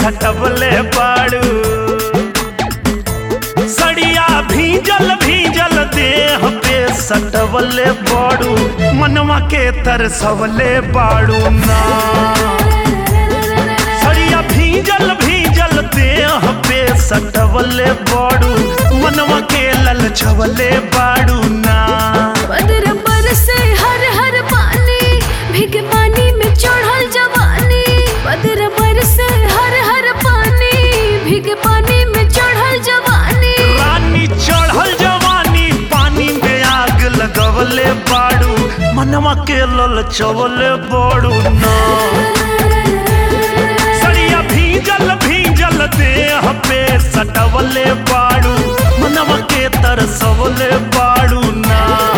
सटवले बाड़ू सड़िया भीजल भीजल देह पे सटवले बाड़ू मनवा के तरसवले बाड़ू ना सड़िया भीजल भीजल देह पे सटवले बाड़ू मनवा के ललचवले बाड़ू ना बदर बरसे हर हर पानी भीगे पानी में चढ़ल जवानी बदर बरसे हर हर पानी भीगे पानी में चढ़ल जवानी रानी चढ़ल जवानी पानी में आग लगवले बाड़ू मनवा के ललचवले बाड़ू ना सड़िया भीजल भीजल देह पे सटवले बाड़ू मनवा के तरसवले बाड़ू ना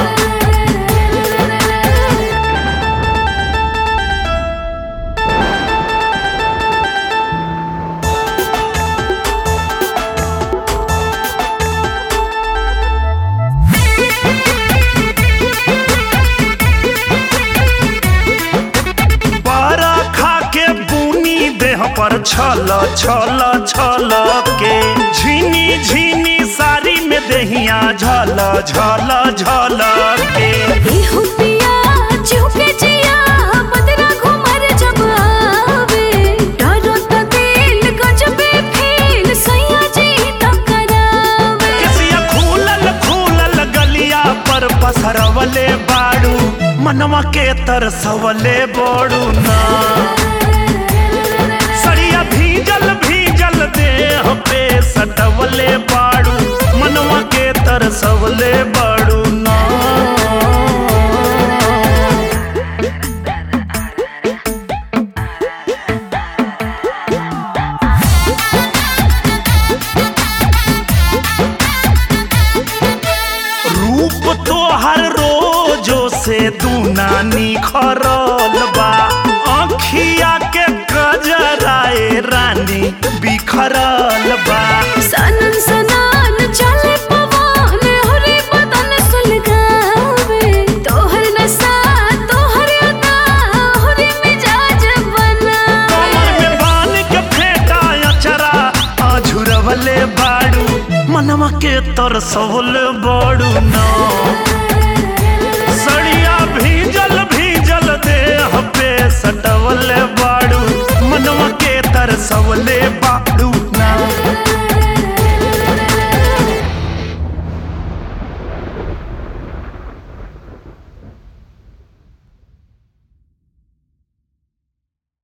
बारा खा के बुनी देह पर छल छल छल के झीनी झीनी साड़ी में देहिया झल झल झल के इहु पिया चुके जिया बदरा घुमर जब आवे डरो त दिल गजबे फील सैया जी त करावे केसिया खूलल खूलल गलिया पर पसरवले बाड़ू मनवा के तरसवले बोड़ू ना सड़िया भीजल भीजल देह पे सटवले बाड़ू मनवा के तरसवले बाड़ू ना रूप तो हर रोजो से दूना निखरल बा अखिया के गजराए रानी बिखरल बा सनन सनान चले पवन हरे बदन सुलगावे तोहर नशा तोहर अदा हरे मिजाज बना कमर में बान के फेंटा अचरा आझुरवले बाड़ू मनवा के तरसवल बाड़ू ना सड़िया भीजल भीजल देह पे सटवले बाड़ू मनवा के तरसवले